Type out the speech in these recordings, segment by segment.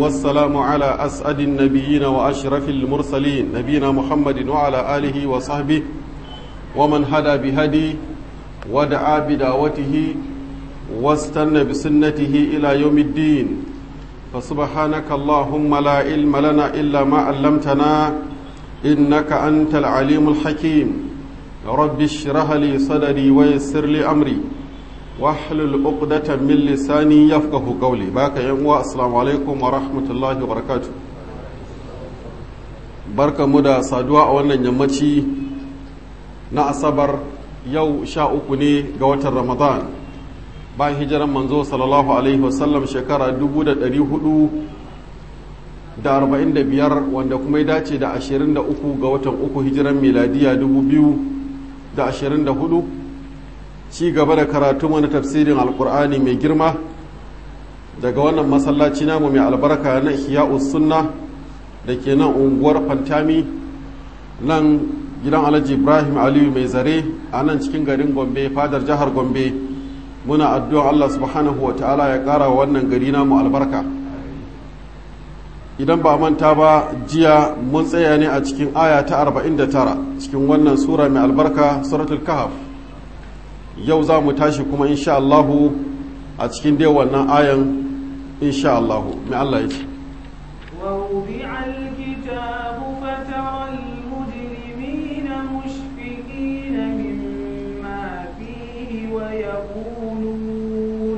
والسلام على أسعد النبيين وأشرف المرسلين نبينا محمد وعلى آله وصحبه ومن هدى بهدي ودعا بدعوته واستنى بسنته إلى يوم الدين فسبحانك اللهم لا علم لنا إلا ما علمتنا إنك أنت العليم الحكيم رب اشرح لي صدري ويسر لي أمري واحلل عقدة من لساني يفقه قولي باك يا السلام عليكم ورحمة الله وبركاته barka mu da saduwa a wannan yammaci na asabar yau sha uku ne ga watan ramadan bayan hijiran manzo sallallahu alaihi wasallam shekara 445 wanda kuma ya dace da 23 ga watan uku hijiran miladiya 2024 ci gaba da karatu mana tafsirin alkur'ani mai girma daga wannan masallaci namu mai albarka na ihya'us sunna da ke nan unguwar fantami nan gidan alhaji ibrahim aliyu mai zare a nan cikin garin gombe fadar jihar gombe muna addu'a allah subhanahu wa ta'ala ya ƙara wa wannan gari namu albarka idan ba manta ba jiya mun tsaya ne a cikin aya ta 49 cikin wannan sura mai albarka suratul kahaf yau za mu tashi kuma insha allahu a cikin dai wannan ayan insha allahu mai allah ya ce ووضع الكتاب فترى المجرمين مشفقين مما فيه ويقولون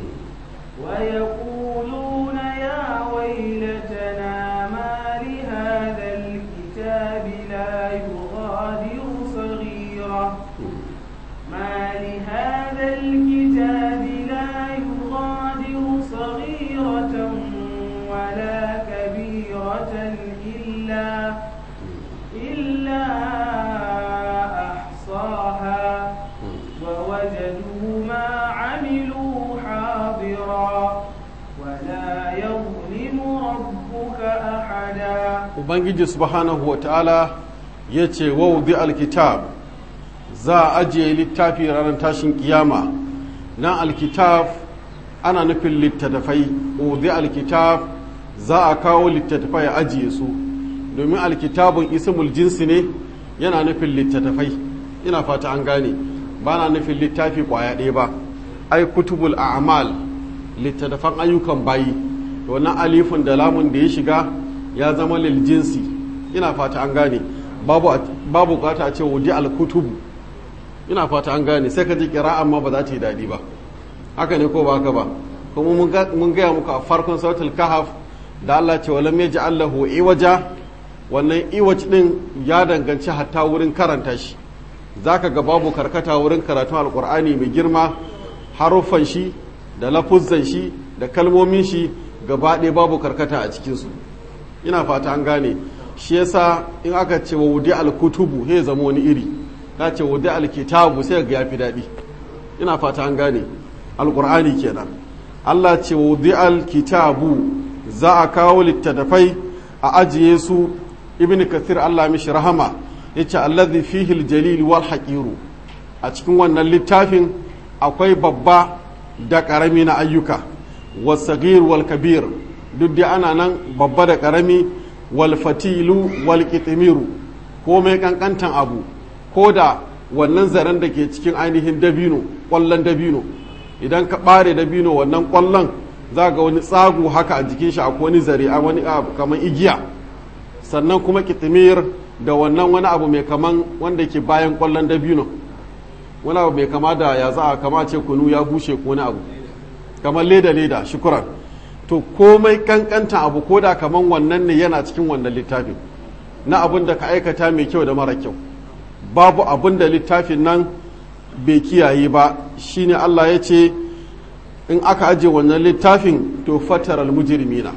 ويقولون يا ويلتنا ما لهذا الكتاب لا يغادر صغيرة ما لهذا الكتاب لا يغادر صغيرة ولا كبيرة إلا إلا أحصاها ووجدوا ما عملوا حاضرا ولا يظلم ربك أحدا ubangiji subhanahu wa ta'ala ya ce wawudi alkitab za a ajiye littafi ranar tashin kiyama nan alkitab ana nufin littattafai wawudi alkitab za a kawo littattafai a ajiye su domin alkitabun ismul jinsi ne yana nufin littattafai ina fata an gane ba na nufin littafi kwaya ɗaya ba ai kutubul a'mal littattafan ayyukan bayi wannan alifin da lamun da ya shiga ya zama lil jinsi ina fata an gane babu babu bukata a ce wudi al-kutubu ina fata an gane sai ka ji kira'an ma ba za ta yi daɗi ba haka ne ko ba haka ba kuma mun gaya muku a farkon sautul kahaf da Allah ce walam ya lahu iwaja wannan iwaj din ya danganci hatta wurin karanta shi zaka ga babu karkata wurin karatun alkur'ani mai girma haruffan shi da lafuzzan shi da kalmomin shi gaba ɗaya babu karkata a cikinsu ina fata an gane shi yasa in aka ce wa wudi alkutubu he zama wani iri ka ce wudi alkitabu sai ga yafi daɗi ina fata an gane alkur'ani kenan Allah ce wa wudi alkitabu za a kawo littattafai a ajiye su ibn kathir Allah mishi rahama yace allazi fihi aljalil wal haqiru a cikin wannan littafin akwai babba da karami na ayyuka wasagir wal kabir duk da ana nan babba da karami wal fatilu wal kitimiru ko mai kankantan abu ko da wannan zaren da ke cikin ainihin dabino kwallon dabino idan ka bare dabino wannan kwallon za ga wani tsagu haka a jikin shi akwai wani zare a wani abu kamar igiya sannan kuma kitimir da wannan wani abu mai kaman wanda ke bayan kwallon dabino wani abu mai kama da ya za a kama ce kunu ya bushe ko wani abu kamar leda leda shukuran to komai kankanta abu ko da kaman wannan ne yana cikin wannan littafin na abin da ka aikata mai kyau da mara kyau babu abin da littafin nan bai kiyaye ba shine Allah ya ce in aka aje wannan littafin to fatar almujrimina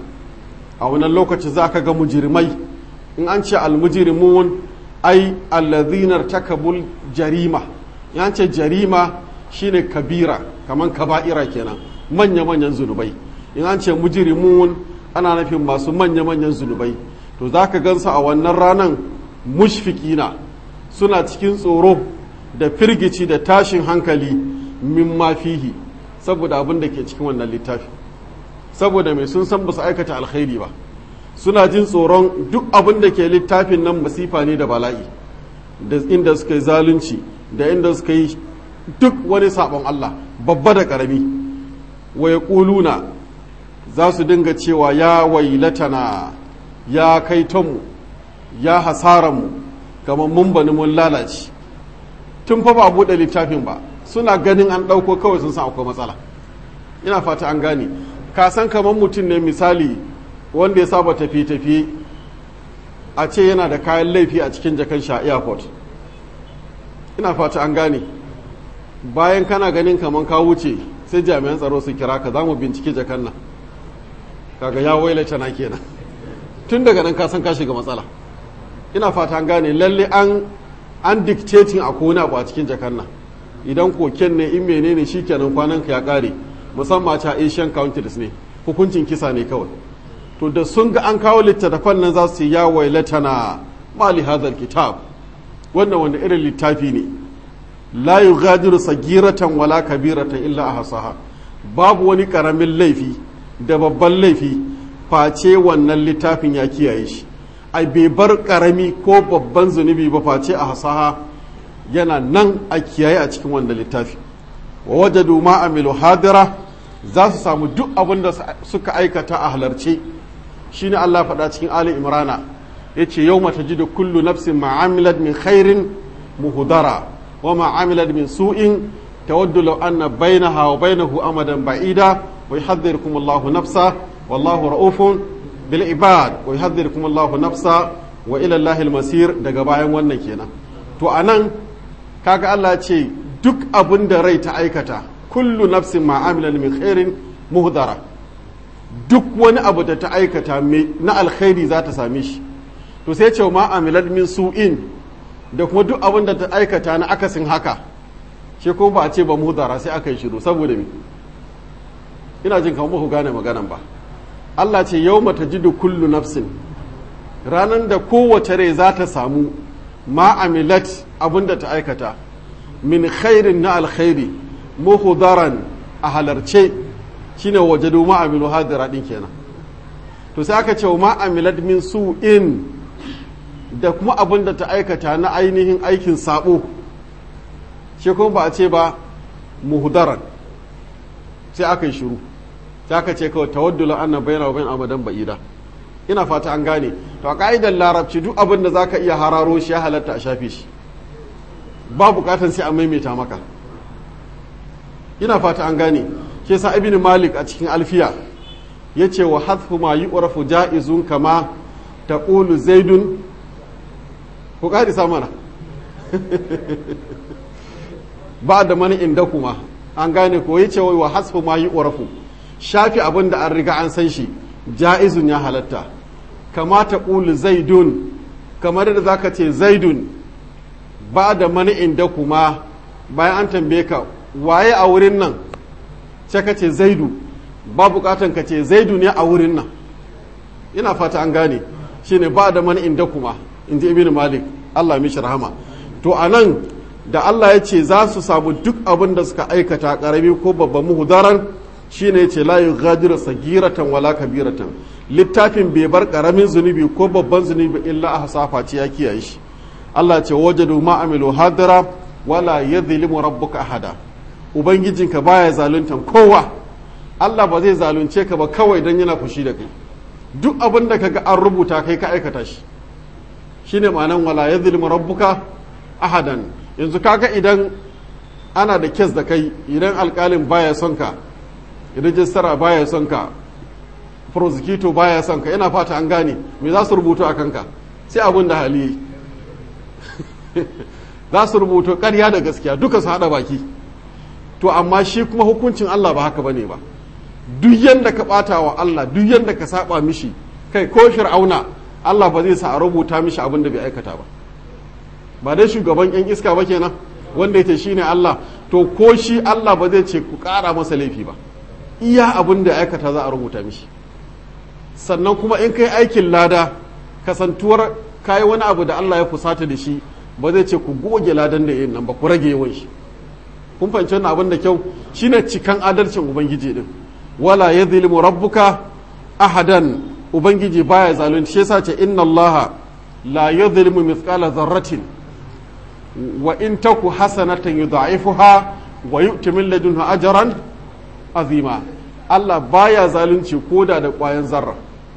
a wannan lokaci za ka ga mujrimai in an ce almujrimun ai allazinar takabul jarima in ce jarima shine kabira kaman kaba'ira kenan manya-manyan zunubai in an ce mujrimun ana nufin masu manya-manyan zunubai to za ka gansu a wannan ranan mushfikina suna cikin tsoro da firgici da tashin hankali min fihi saboda abin da ke cikin wannan littafi saboda mai sun san ba su aikata alkhairi ba suna jin tsoron duk abin da ke littafin nan masifa ne da bala'i da inda suka yi zalunci da inda suka yi duk wani sabon Allah babba da karami wa ya za su dinga cewa ya wailatana ya kaitonmu ya hasaranmu kamar mun bani mun lalace tun fa ba buɗe littafin ba suna ganin an ɗauko kawai sun san akwai matsala ina fata an gane ka san kamar mutum ne misali wanda ya saba tafiye-tafiye a ce yana da kayan laifi a cikin jakan sha airport ina fata an gane bayan kana ganin kamar ka wuce sai jami'an tsaro su kira ka za mu bincike jakan nan kaga ya wailata na kenan tun daga nan ka san ka shiga matsala ina fata an gane lalle an an dictating a kona abu a cikin jakan nan idan koken ne in menene shikenan kwanan ka ya kare musamman ta asian countries ne hukuncin kisa ne kawai to da sun ga an kawo littattafan nan za su yi ya wailatana mali hadal kitab wannan wanda irin littafi ne la yughadiru sagiratan wala kabiratan illa ahsaha babu wani karamin laifi da babban laifi face wannan littafin ya kiyaye shi ai bai bar karami ko babban zunubi ba face a hasaha yana nan a kiyaye a cikin wannan littafi wa wajadu ma amilu hadira za su samu duk abin da suka aikata a halarce shine Allah faɗa cikin Ali Imrana yace yawma tajidu kullu nafsin ma amilat min khairin muhdara wa ma amilat min su'in tawaddu law anna bainaha wa bainahu amadan ba'ida wa yuhadhdhirukum Allahu nafsa wallahu ra'ufun bil ibad wa yuhadhdhirukum Allahu nafsa wa ila Allahil masir daga bayan wannan kenan to anan kaga Allah ce duk abin da rai ta aikata kullu nafsin ma amilat min khairin muhdara duk wani abu da ta aikata na alkhairi za ta same shi to sai ce ma amilat min su'in da kuma duk abin da ta aikata na akasin haka shi kuma ba a ce ba muhdara sai aka yi shiru saboda me ina jin kamar ku gane maganan ba Allah ce yau mata jidu kullu nafsin ranar da kowace rai za ta samu ma amilat abin da ta aikata min khairin na alkhairi muhudaran a halarce shine wajadu ma amilu hadira din kenan to sai aka ce ma amilat min su'in da kuma abin da ta aikata na ainihin aikin sabo shi kuma ba a ce ba muhudaran sai aka yi shiru sai aka ce kawai tawaddula anna bayna wa bain amadan ba'ida ina fata an gane to a ka'idar larabci duk abin da zaka iya hararo shi ya halatta a shafe shi ba bukatan sai a maimaita maka ina fata an gane ke sa ibn malik a cikin alfiya ya ce wa hadfu ma yi urafu ja'izun kama ta ƙulu zaidun ku ƙari mana ba da mani inda kuma an gane ko ya ce wa hasfu ma yi urafu shafi abin da an riga an san shi ja'izun ya halatta kama ta ƙulu zaidun kamar da za ka ce zaidun ba da mani inda kuma bayan an tambaye ka waye a wurin nan sai ka ce zaidu ba bukatan ka ce zaidu ne a wurin nan ina fata an gane shine ba da man inda kuma in ji ibn malik allah mishi rahama to a nan da allah ya ce za su samu duk abin da suka aikata karami ko babban muhudaran shine ya ce la yughadiru sagiratan wala kabiratan littafin bai bar karamin zunubi ko babban zunubi illa a hasafa ce ya kiyaye shi allah ce wajadu ma amilu hadira wala yadhlimu rabbuka ahada ubangijinka baya zaluntan kowa Allah ba zai zalunce ka ba kawai don yana fushi da kai duk abin da kaga an rubuta kai ka aikata shi shine ma'anan wala yadhlimu rabbuka ahadan yanzu kaga idan ana da kes da kai idan alkalin baya son ka rijistara baya son ka prosecutor baya son ka yana fata an gane me za su rubuta a kanka sai abin da hali za su rubuta ƙarya da gaskiya duka su haɗa baki to amma shi kuma hukuncin Allah ba haka bane ba duk yanda ka bata wa Allah duk yanda ka saba mishi kai ko fir'auna Allah ba zai sa a rubuta mishi abin da bai aikata ba ba dai shugaban yan iska ba kenan wanda yake shine Allah to ko shi Allah ba zai ce ku ƙara masa laifi ba iya abin da aikata za a rubuta mishi sannan kuma in kai aikin lada kasantuwar kai wani abu da Allah ya fusata da shi ba zai ce ku goge ladan da yin nan ba ku rage yawan shi kun fahimci wannan abin da kyau shine cikan adalcin ubangiji din wala yadhlimu rabbuka ahadan ubangiji baya zalunci shi yasa ce inna allaha la yadhlimu mithqala dharratin wa in taku hasanatan yudha'ifuha wa yu'ti min ladunhu ajran azima Allah baya zalunci koda da ƙwayan zarra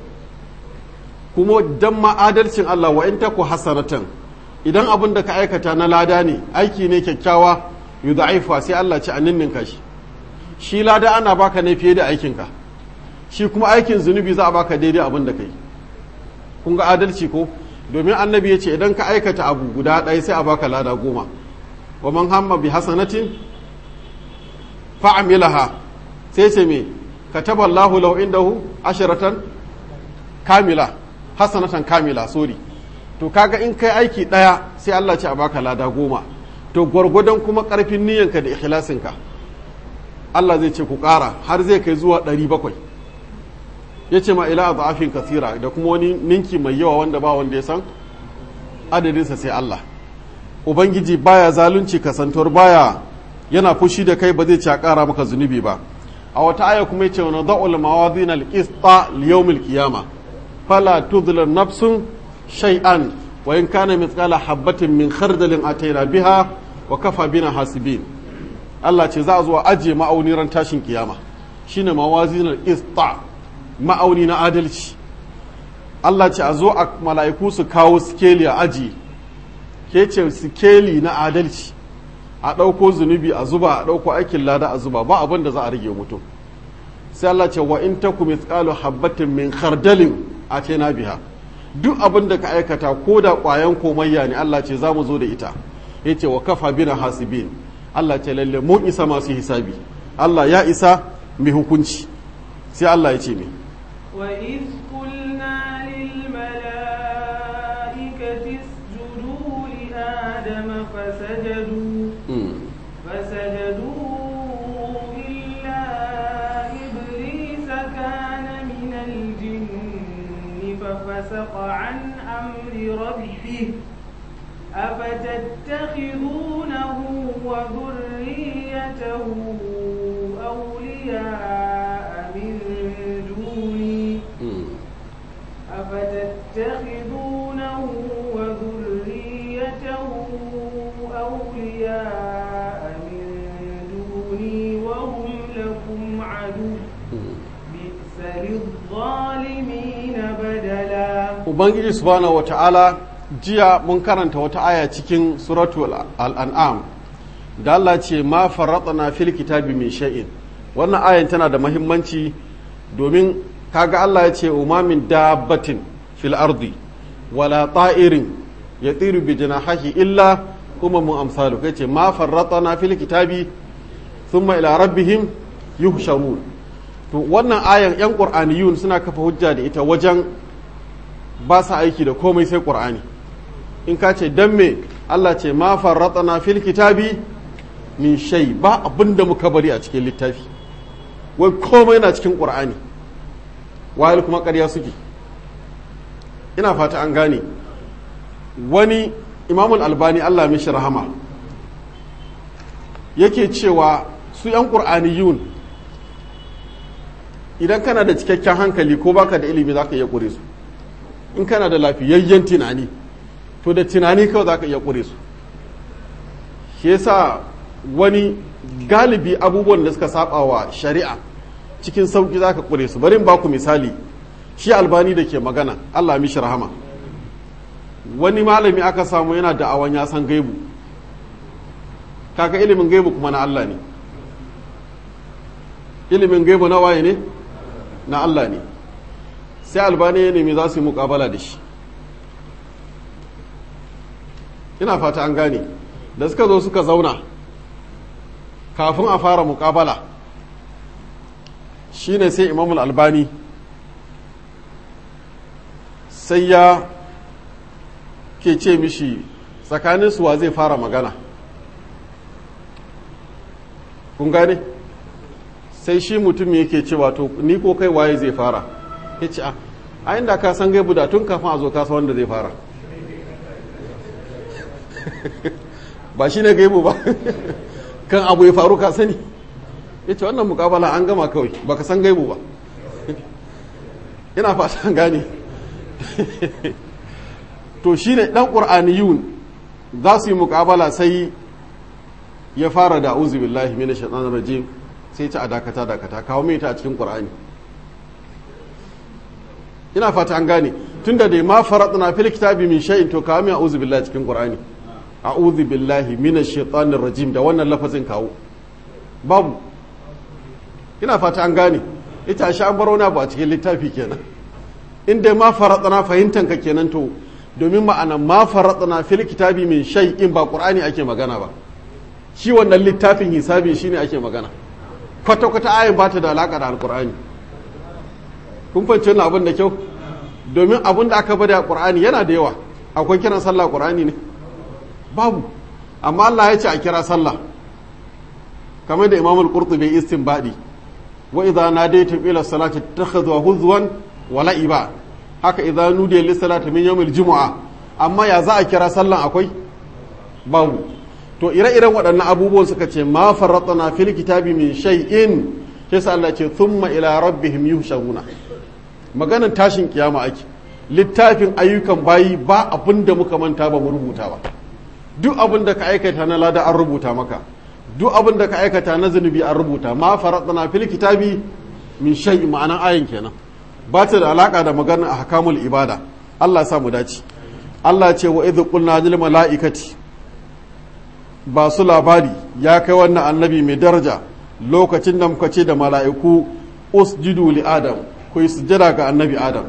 kuma dan ma'adalcin Allah wa in taku hasanatan idan abin da ka aikata na lada ne aiki ne kyakkyawa yudha'ifuha sai Allah ci aninninka shi shi lada ana baka ne fiye da aikinka shi kuma aikin zunubi za a baka daidai abin da kai kun ga adalci ko domin annabi ya ce idan ka aikata abu guda ɗaya sai a baka lada goma wa man hamma bi hasanatin fa'amilaha sai ce me kataba Allahu lahu indahu asharatan kamila hasanatan kamila sorry to kaga in kai aiki ɗaya sai Allah ce a baka lada goma to gwargwadon kuma ƙarfin niyyanka da ikhlasinka Allah zai ce ku ƙara har zai kai zuwa ɗari bakwai ya ce ma ila a za'afin kasira da kuma wani ninki mai yawa wanda ba wanda ya san adadinsa sai Allah Ubangiji baya zalunci kasantuwar baya yana fushi da kai ba zai ci a ƙara maka zunubi ba a wata aya kuma ya ce wani da'ul mawazin al-qista liyawmil qiyama fala tudhla nafsun shay'an wa in kana mithqala habatin min khardalin ataina biha wa kafa bina hasibin Allah ce za a zo a ajiye ma'auni ran tashin kiyama shine mawazinar ista ma'auni na adalci Allah ce a zo a mala'iku su kawo sikeli a aji ke ce sikeli na adalci a ɗauko zunubi a zuba a ɗauko aikin lada a zuba ba abin da za a rage mutum sai Allah ce wa in taku mithqalu habbatin min khardalin atena biha duk abin da ka aikata ko da ƙwayan komayya ne Allah ce za mu zo da ita yace wa kafa bina hasibin Allah ce lalle mun isa masu hisabi Allah ya isa mai hukunci sai Allah ya ce mai وإذ قلنا للملائكة اسجدوا لآدم فسجدوا فسجدوا إلا إبليس كان من الجن ففسق عن أمر ربه أفتتخذونه وذريته أولياء من دوني أفتتخذونه وذريته أولياء من دوني وهم لكم عدو بئس للظالمين بدلا Ubangiji subhanahu wa ta'ala jiya mun karanta wata aya cikin suratul al'an'am da Allah ce ma farratana fil kitabi min shay'in wannan ayan tana da mahimmanci domin kaga Allah ya ce umamin dabbatin fil ardi wala ta'irin ya tsiru bi janahahi illa kuma mun amsalu kai ce ma farratana fil kitabi thumma ila rabbihim yuhsharun to wannan ayan yan qur'aniyun suna kafa hujja da ita wajen ba sa aiki da komai sai qur'ani in ka ce dan me Allah ce ma farratana fil kitabi min shay ba abinda muka bari a cikin littafi wai komai na cikin qur'ani wayar kuma ƙarya suke ina fata an gane wani imamul albani Allah mishi rahama yake cewa su 'yan ƙur'aniyun idan kana da cikakken hankali ko baka da ilimi za ka iya ƙure su in kana da lafiyayyen tunani to da tunani kawai za ka iya ƙure su shi yasa wani galibi abubuwan da suka saba wa shari'a cikin sauki za ka ƙure su bari ba ku misali shi albani da ke magana allah mishi rahama wani malami aka samu yana da'awan ya san gaibu kaka ilimin gaibu kuma na allah ne ilimin gaibu na waye ne na allah ne sai albani ya nemi za su yi mukabala da shi ina fata an gane da suka zo suka zauna kafin a fara mukabala shine sai imamul albani sai ya ke ce mishi tsakanin suwa zai fara magana kun gane sai shi mutum yake cewa to ni ko kai waye zai fara ya ce a inda ka san gaibu da tun kafin a zo kasa wanda zai fara ba shi ne gaibu ba kan abu ya faru ka sani ya ce wannan mukabala an gama kawai baka san gaibu ba ina fata an gane to shi ne ɗan ƙur'aniyun za su yi mukabala sai ya fara da uzu billahi mina shaɗan rajim sai ci a dakata dakata kawo mai ta a cikin ƙur'ani ina fata an gane tun da dai ma faratna fil kitabi min shay'in to kawo mai a'udhu billahi cikin qur'ani a'udhu billahi minash shaitanir rajim da wannan lafazin kawo babu ina fata an gane ita shi an baro na ba a cikin littafi kenan in dai ma faratna fahimtan ka kenan to domin ma'ana ma faratna fil kitabi min shay'in ba qur'ani ake magana ba shi wannan littafin hisabi shine ake magana kwata kwata ayin ba ta da alaka da alqur'ani kun fahimci wannan abin da kyau domin abin da aka bada a qur'ani yana da yawa akwai kiran sallah qur'ani ne babu amma Allah ya ce a kira sallah kamar da Imam al-Qurtubi istinbadi wa idza nadaytum ila salati takhadhu huzwan wa la'iba haka idza nudiya lis salati min yawmil jumu'a amma ya za a kira sallan akwai babu to ire-iren waɗannan abubuwan suka ce ma farratna fil kitabi min shay'in sai sa Allah ce thumma ila rabbihim yuhshawuna maganan tashin kiyama ake littafin ayyukan bayi ba abin da muka manta ba mu rubuta ba duk abin da ka aikata na lada an rubuta maka duk abin da ka aikata na zunubi an rubuta ma faratna fil kitabi min shay ma'anan ayin kenan ba ta da alaka da maganar ahkamul ibada Allah ya sa mu dace Allah ce wa idh qulna lil malaikati ba su labari ya kai wannan annabi mai daraja lokacin da muka ce da mala'iku usjudu li adam ku yi sujjada ga annabi adam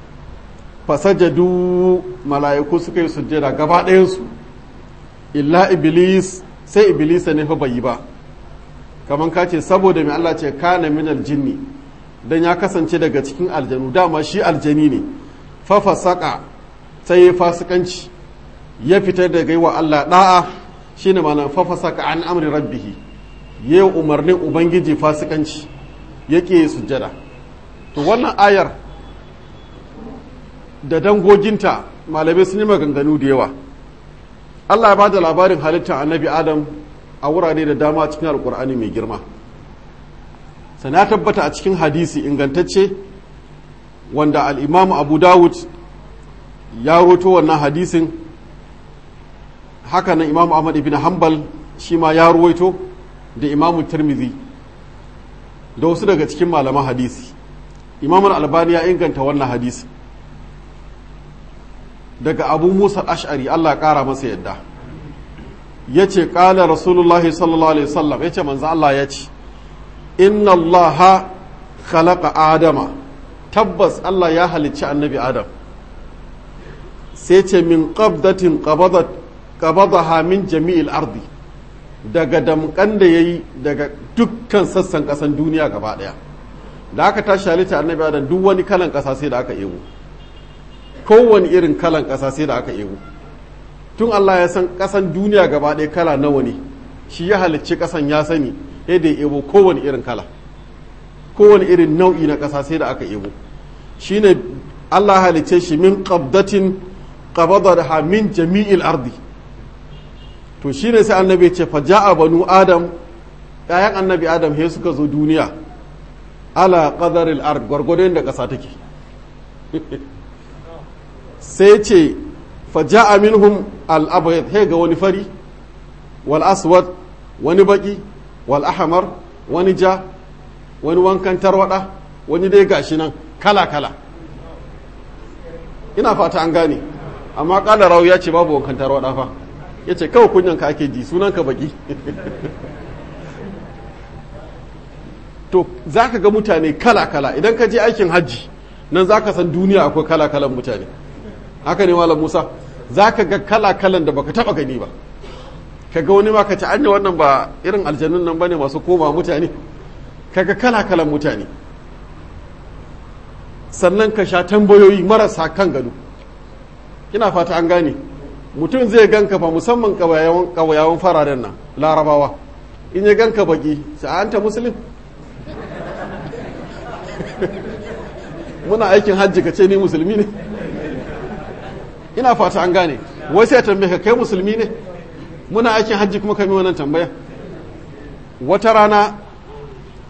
fasajadu mala'iku suka yi sujjada gaba ɗayansu illa iblis sai iblis ne fa bai yi ba kamar ka ce saboda mai Allah ce kana min aljinni dan ya kasance daga cikin aljanu dama shi aljani ne fa fasaka sai ya fasikanci ya fitar da gaiwa Allah da'a shine malam fa fasaka an amri rabbihi yayi umarnin ubangiji fasikanci yake sujjada to wannan ayar da dangoginta malamai sun yi maganganu da yawa Allah ya ba da labarin halittar annabi Adam a wurare da dama cikin alkur'ani mai girma sana tabbata a cikin hadisi ingantacce wanda al'imam abu dawud ya roto wannan hadisin haka nan imam ahmad ibn hanbal shi ma ya ruwaito da imamu tirmidhi da wasu daga cikin malaman hadisi imam albani ya inganta wannan hadisi daga abu musa ash'ari allah kara masa yadda ya ce ƙala rasulullahi sallallahu alaihi wasallam ya ce manzo allah ya ce inna allaha khalaqa adama tabbas allah ya halicci annabi adam sai ce min qabdatin qabadat qabadaha min jami'il ardi daga damkan da yayi daga dukkan sassan kasan duniya gaba daya da aka tashi halitta annabi adam duk wani kalan kasa sai da aka ego kowane irin kalan ƙasa sai da aka ego tun Allah ya san ƙasan duniya gaba ɗaya kala nawa ne shi ya halicci ƙasan ya sani yadda ya ego kowane irin kala kowane irin nau'i na ƙasa sai da aka ego shi ne Allah halicce shi min qabdatin qabadaha min jami'il ardi to shi ne sai annabi ce fa ja'a banu adam ƴaƴan annabi adam he suka zo duniya ala qadaril ard gwargwadon da ƙasa take sai ce faja'a minhum al-abyad he ga wani fari wal aswad wani baki wal ahmar wani ja wani wankan tarwada wani dai gashi nan kala kala ina fata an gane amma kala rawu ya ce babu wankan tarwada fa ya ce kawai kunyan ka ake ji sunan ka baki to za ka ga mutane kala kala idan ka je aikin hajji nan za ka san duniya akwai kala kalan mutane haka ne malam musa za ka ga kala-kalan da baka taba gani ba ka ga wani ma ka ci anya wannan ba irin aljanun nan bane masu koma mutane ka ga kala-kalan mutane sannan ka sha tambayoyi marasa kan gado ina fata an gane mutum zai ganka fa musamman kawayawan fararen nan larabawa in ya ganka baki sa'anta musulun muna aikin hajji ka ce ni musulmi ne ina fata an gane wai sai tambaye ka kai musulmi ne muna aikin hajji kuma kami wannan tambaya wata rana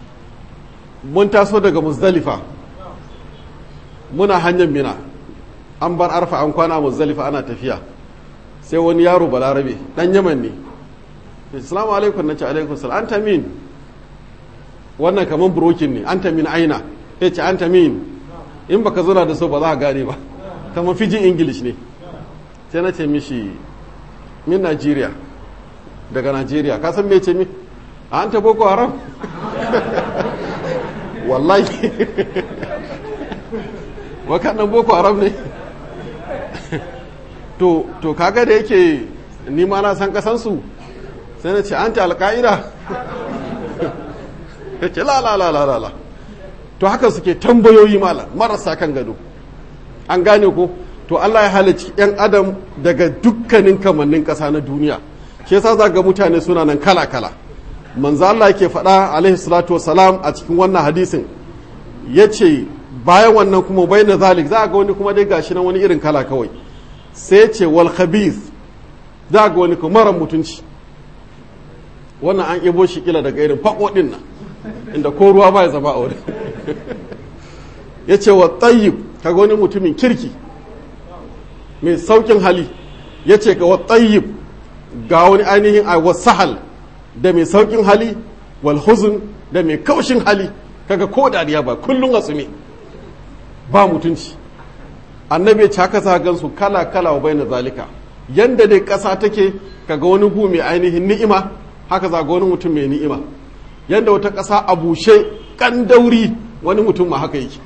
mun taso daga muzdalifa muna hanyar mina an bar arfa an kwana muzdalifa ana tafiya sai wani yaro balarabe dan yaman ne assalamu alaikum na ce alaikum salam an tamin wannan kamar brokin ne an tamin aina ya ce an tamin in baka zuna da so ba za a gane ba kamar fijin english ne sai na ce mishi min nigeria daga nigeria ka san me ce mi an ta boko haram wallahi wakannan boko haram ne to to kaga da yake ni ma na san kasansu sai na ce an ta alka'ida ya ce la la la la la to haka suke tambayoyi mala marasa kan gado an gane ko to Allah ya halicci yan adam daga dukkanin kamannin ƙasa na duniya shi yasa za ga mutane suna nan kala kala manzo Allah yake faɗa alaihi salatu wassalam a cikin wannan hadisin yace bayan wannan kuma bayna zalik za ga wani kuma dai gashi nan wani irin kala kawai sai ce wal khabith za ga wani kuma mara mutunci wannan an ibo shi kila daga irin faƙoɗin nan inda ko ruwa ba ya zama a wurin ya ce wa tsayib kaga wani mutumin kirki mai saukin hali ya ce ga wa tsayib ga wani ainihin a wasahal da mai saukin hali wal huzun da mai kaushin hali kaga ko dariya ba kullum a tsume ba mutunci annabi ya ci haka sa gansu kala kala wa bai na zalika yanda dai ƙasa take kaga wani gu mai ainihin ni'ima haka za ga wani mutum mai ni'ima yanda wata ƙasa a bushe kan dauri wani mutum ma haka yake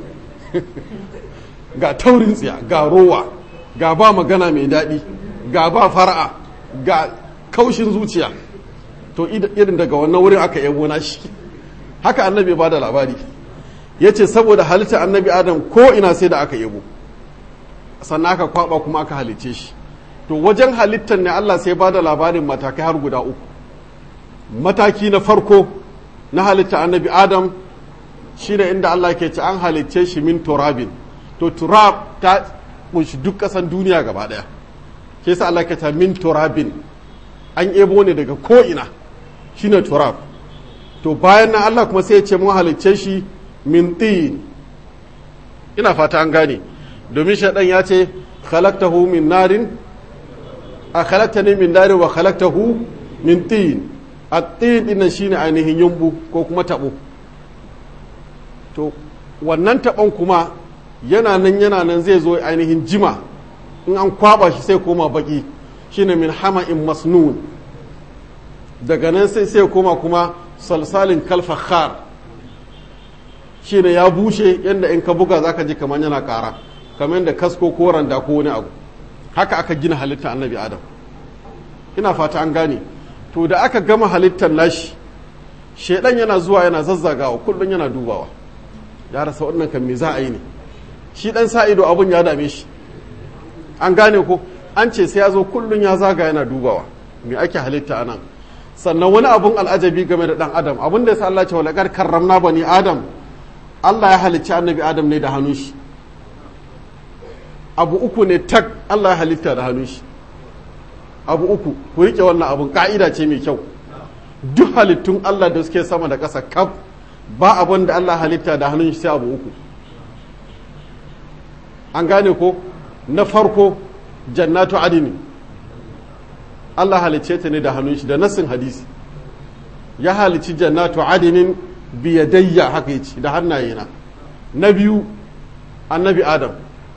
ga taurin tsiya ga rowa ga ba magana mai daɗi ga ba fara'a ga kaushin zuciya to irin daga wannan wurin aka yabo na shi haka annabi ba da labari ya ce saboda halitta annabi adam ko ina sai da aka yabo sannan aka kwaba kuma aka halice shi to wajen halittar ne allah sai ba da labarin matakai har guda uku mataki na farko na halitta annabi adam shi ne inda allah ke ci an halicce shi min turabin to turab ta kunshi duk ƙasan duniya gaba ɗaya ke sa allah ke ta min turabin an ebo ne daga ko'ina shi ne turab to bayan nan allah kuma sai ya ce mun halicce shi min tin ina fata an gane domin shaɗan ya ce khalaqtahu min narin a khalaqtani min narin wa khalaqtahu min tin at-tin din shine ainihin yumbu ko kuma tabo to wannan taɓon kuma yana nan yana nan zai zo ainihin jima in an kwaba shi sai koma baki shine min hama'in masnun daga nan sai sai koma kuma salsalin kalfakhar shine ya bushe yadda in ka buga zaka ji kamar yana kara kamar da kasko ko randa ko wani abu haka aka gina halitta annabi adam ina fata an gane to da aka gama halittar nashi shedan yana zuwa yana zazzagawa kullum yana dubawa ya rasa wannan kan me za a yi ne shi dan sa ido abun ya dame shi an gane ko an ce sai ya zo kullum ya zaga yana dubawa me ake halitta anan sannan wani abun al'ajabi game da dan adam abun da yasa Allah ya ce wala kar karramna bani adam Allah ya halicci annabi adam ne da hannun shi abu uku ne tak Allah ya halitta da hannun shi abu uku ku rike wannan abun ka'ida ce mai kyau duk halittun Allah da suke sama da ƙasa kaf ba abin da Allah halitta da hannun shi sai abu uku an gane ko na farko jannatu adini Allah halicce ta ne da hannun shi da nassin hadisi ya halicci jannatu adinin biyadayya haka yace da hannayena na biyu annabi adam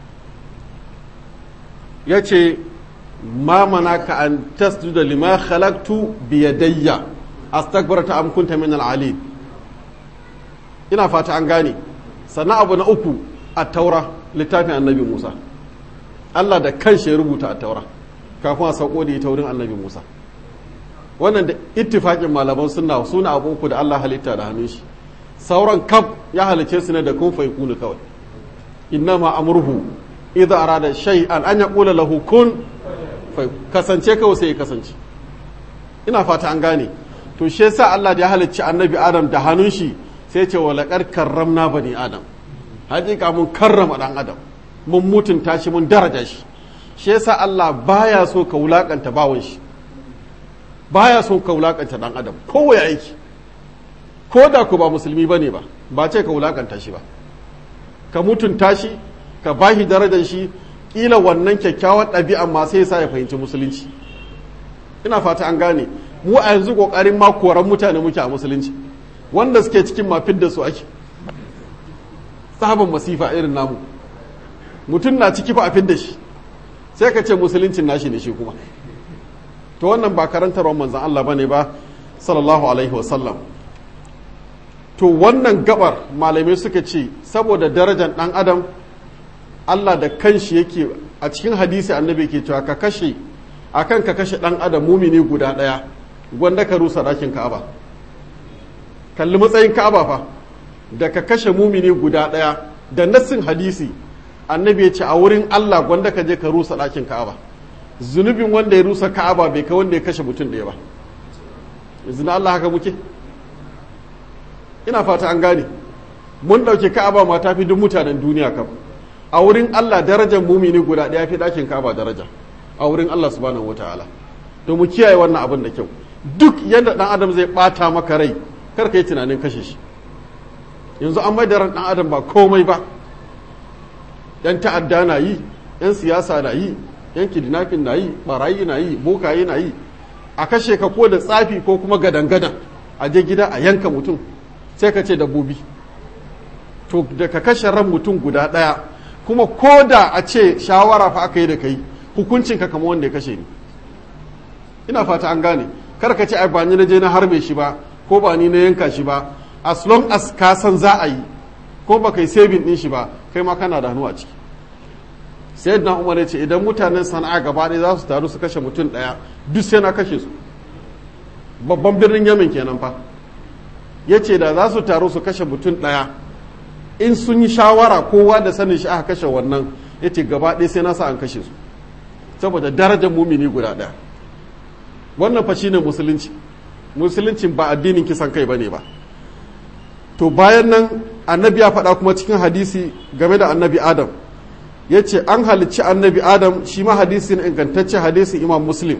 ya ce ma manaka an tasjuda lima khalaqtu biyadayya astakbarta am kunta min al ina fata an gane sannan abu na uku a taura littafin annabi musa allah da kanshi ya rubuta a taura kafin a sauko da ita wurin annabi musa wannan da ittifaƙin malaman sunna suna abu uku da allah halitta da hannun shi sauran kaf ya halice su ne da kun fai kunu kawai innama amurhu idza arada shay'an an yaqula lahu kun kasance kawai sai ya kasance ina fata an gane to shi yasa Allah da ya halicci annabi Adam da hannun shi sai ce wa laqad karramna bani Adam hakika mun karrama dan Adam mun mutunta shi mun daraja shi shi yasa Allah baya so ka wulakanta bawon shi baya so ka wulakanta dan Adam kowa ya aiki ko da ku ba musulmi bane ba ba ce ka wulakanta shi ba ka mutunta shi ka bashi darajar shi kila wannan kyakkyawan ɗabi'a ma sai sa ya fahimci musulunci ina fata an gane mu a yanzu kokarin ma koran mutane muke a musulunci wanda suke cikin mafin da su ake sabon masifa irin namu mutum na ciki fa a fidda shi sai ka ce musuluncin nashi ne shi kuma to wannan ba karantarwar manzan Allah bane ba sallallahu alaihi wasallam to wannan gabar malamai suka ce saboda darajar dan adam Allah da kanshi yake a cikin hadisi annabi ke cewa ka kashe akan ka kashe dan adam mumini guda daya gwanda ka rusa dakin Ka'aba kalli matsayin Ka'aba fa da ka kashe mumini guda daya da nassin hadisi annabi ya ce a wurin Allah gwanda ka je ka rusa dakin Ka'aba zunubin wanda ya rusa Ka'aba bai kai wanda ya kashe mutum daya ba yanzu na Allah haka muke ina fata an gane mun dauke Ka'aba ma tafi duk mutanen duniya kam a wurin Allah darajar mumini guda daya fi dakin Ka'aba daraja a wurin Allah subhanahu wataala to mu kiyaye wannan abin da kyau duk yadda dan adam zai bata maka rai kar ka yi tunanin kashe shi yanzu an maida ran dan adam ba komai ba yan ta'adda na yi yan siyasa na yi yan kidnapping na yi barayi na yi bokaye na yi a kashe ka ko da tsafi ko kuma gadan-gadan a je gida a yanka mutum sai ka ce dabbobi to da ka kashe ran mutum guda ɗaya kuma ko da a ce shawara fa aka yi da kai hukuncin ka kama wanda ya kashe ni ina fata an gane kar ka ce ai ba ni na je na harbe shi ba ko ba ni na yanka shi ba as long as ka san za a yi ko ba kai saving din shi ba kai ma kana da hannu a ciki sayyidina umar ya ce idan mutanen sana'a gaba ɗaya za su taru su kashe mutum ɗaya duk sai na kashe su babban birnin yamin kenan fa ya ce da za su taru su kashe mutum ɗaya in sun yi shawara kowa da sanin shi aka kashe wannan ya ce gaba ɗaya sai na sa an kashe su saboda darajar mumini guda ɗaya wannan fa shine musulunci musuluncin ba addinin kisan kai bane ba to bayan nan annabi ya faɗa kuma cikin hadisi game da annabi adam ya ce an halicci annabi adam shi ma hadisi na ingantacce hadisi imam muslim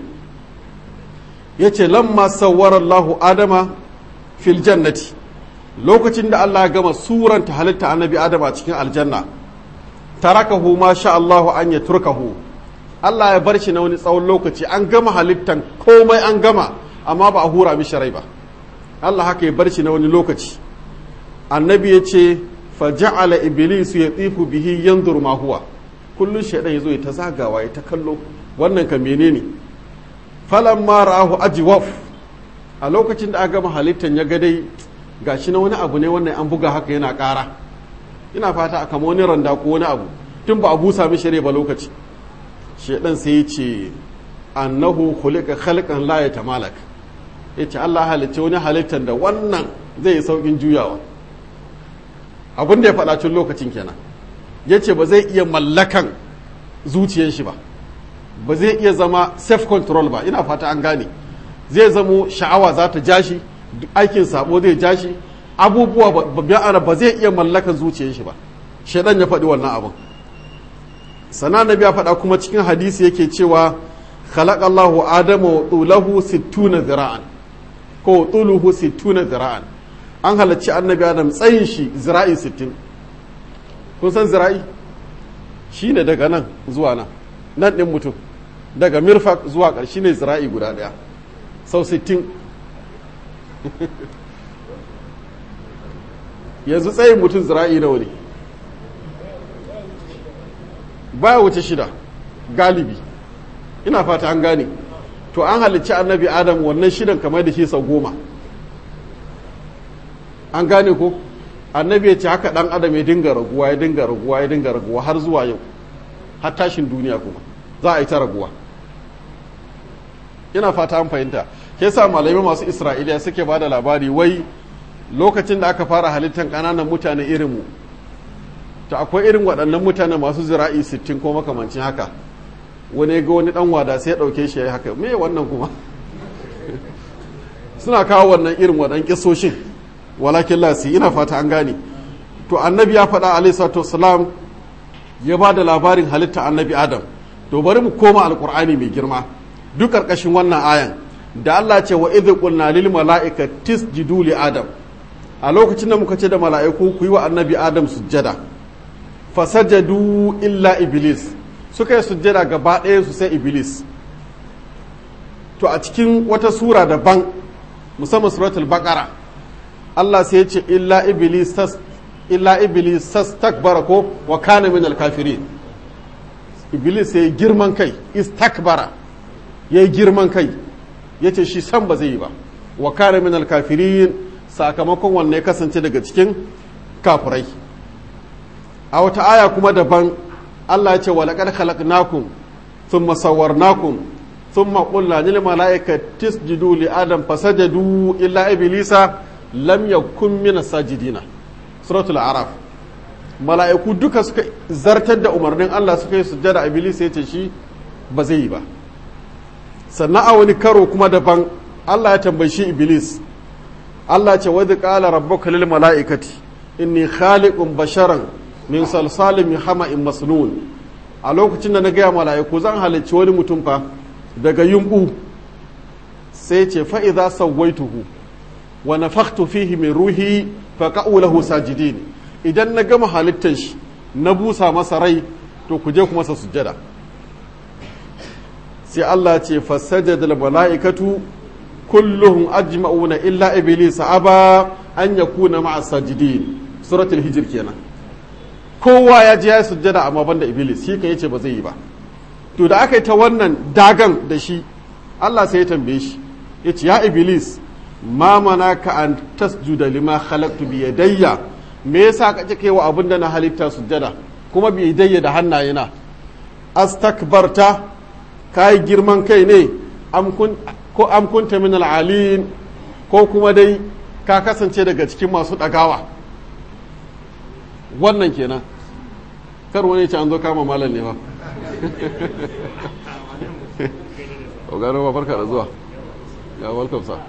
ya ce lamma Allahu adama fil jannati lokacin da Allah ya gama suranta halitta annabi adam a cikin aljanna tarakahu ma sha Allahu an ya turkahu Allah ya bar shi na wani tsawon lokaci an gama halittan komai an gama amma ba a hura mishi rai ba Allah haka ya bar shi na wani lokaci annabi ya ce faja'ala iblisu ya tsifu bihi yanzur ma huwa kullun shaidan yazo ya ta zagawa ya ta kallo wannan ka menene falamma ra'ahu ajwaf a lokacin da aka gama halittan ya ga dai gashi na wani abu ne wannan an buga haka yana ƙara ina fata a kama wani randa ko wani abu tun ba a busa mishi rai ba lokaci shaidan sai ya ce annahu khuliqa khalqan la yatamalak yace Allah halicce wani halittar da wannan zai yi saukin juyawa abin da ya faɗa tun lokacin kenan yace ba zai iya mallakan zuciyar shi ba ba zai iya zama self control ba ina fata an gane zai zamo sha'awa za ta ja shi aikin sabo zai ja shi abubuwa ba zai iya mallakan zuciyar shi ba shaidan ya faɗi wannan abin sana nabi ya faɗa kuma cikin hadisi yake cewa khalaqallahu adama wa tulahu sittuna zira'an ko tuluhu sittuna zira'an an halarci annabi adam tsayin shi zira'i sittin kun san zira'i shine daga nan zuwa nan nan ɗin mutum daga mirfak zuwa ƙarshe ne zira'i guda ɗaya sau sittin yanzu tsayin mutum zira'i nawa ne baya wuce shida galibi ina fata an gane to an halicci annabi adam wannan shidan kamar da shi sau goma an gane ko annabi ya ce haka dan adam ya dinga raguwa ya dinga raguwa ya dinga raguwa har zuwa yau har tashin duniya kuma za a yi ta raguwa ina fata an fahimta ke sa malamai masu isra'iliya suke ba da labari wai lokacin da aka fara halittar ƙananan mutane irinmu to akwai irin waɗannan mutane masu zira'i sittin ko makamancin haka wani ga wani ɗan wada sai ya ɗauke shi ya yi haka me wannan kuma suna kawo wannan irin waɗannan kisoshin walakin lasi ina fata an gane to annabi ya faɗa alaihi salatu ya ba da labarin halitta annabi adam to bari mu koma alkur'ani mai girma duk ƙarƙashin wannan ayan da Allah ce wa idh qulna lil mala'ika tisjudu li adam a lokacin da muka ce da mala'iku ku yi wa annabi adam sujjada fasajadu illa iblis suka yi sujjada gaba ɗaya su sai iblis to a cikin wata sura daban musamman suratul baqara Allah sai ya ce illa iblis tas illa iblis tastakbara ko wa kana min al-kafirin iblis ya girman kai istakbara ya girman kai yace shi san ba zai yi ba wa kana min al-kafirin sakamakon wanne ya kasance daga cikin kafirai a wata aya kuma daban Allah ya ce wa laqad khalaqnakum thumma sawwarnakum thumma qulna lil malaikati isjudu li adam fasajadu illa iblisa lam yakun min sajidina suratul araf mala'iku duka suka zartar da umarnin Allah suka yi sujjada iblis ya ce shi ba zai yi ba sannan a wani karo kuma daban Allah ya tambayi shi iblis Allah ce wadda ƙala rabbuka lil mala'ikati inni khaliqun basharan min salsalin min hama'in masnun a lokacin da na gaya mala'iku zan halicci wani mutum fa daga yumbu sai ce fa idza sawaituhu wa nafakhtu fihi min ruhi fa qa'u lahu sajidin idan na gama halittar shi na busa masa rai to ku je ku masa sujjada sai Allah ce fasajada al mala'ikatu kulluhum ajma'una illa iblis aba an yakuna ma'a sajidin suratul hijr kenan kowa ya je ya sujjada amma banda iblis shi kan yace ba zai yi ba to da aka yi ta wannan dagan da shi Allah sai ya tambaye shi yace ya iblis ma manaka an tasjuda lima khalaqtu bi yadayya me yasa ka kike wa abin da na halitta sujjada kuma bi yadayya da hannayena astakbarta kai girman kai ne am kun ko am kunta min al'alin ko kuma dai ka kasance daga cikin masu ɗagawa wannan kenan kar wani ce an zo kama malam ne ba ogano ba farka da zuwa ya welcome sa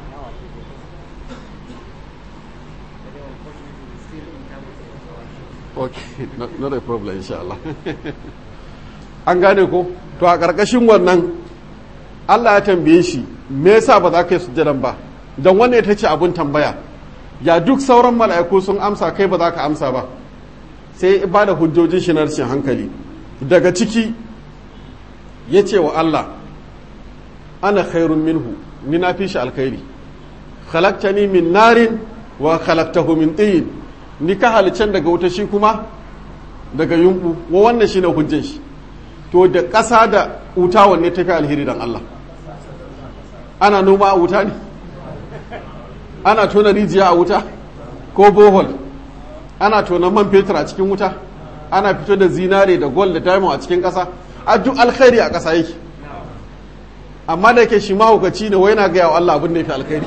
okay not, not a problem insha Allah an gane ko to a ƙarƙashin wannan Allah ya tambaye shi me yasa ba za ka yi sujjadan ba don wannan ita ce abun tambaya ya duk sauran mala'iku sun amsa kai ba za ka amsa ba sai ba da hujjojin shi na rashin hankali daga ciki ya ce wa Allah ana khairun minhu ni na fi shi alkhairi khalaqtani min narin wa khalaqtahu min tin ni ka halicen daga wuta shi kuma daga yumbu wa wannan shine hujjan shi to da ƙasa da wuta wanne ta fi alheri dan Allah ana noma a wuta ne ana tona rijiya a wuta ko bohol ana tona man fetur a cikin wuta ana fito da zinare da gold da diamond a cikin ƙasa a duk alkhairi a ƙasa yake amma da yake shi mahaukaci ne wai na gaya wa Allah abin da ya fi alkhairi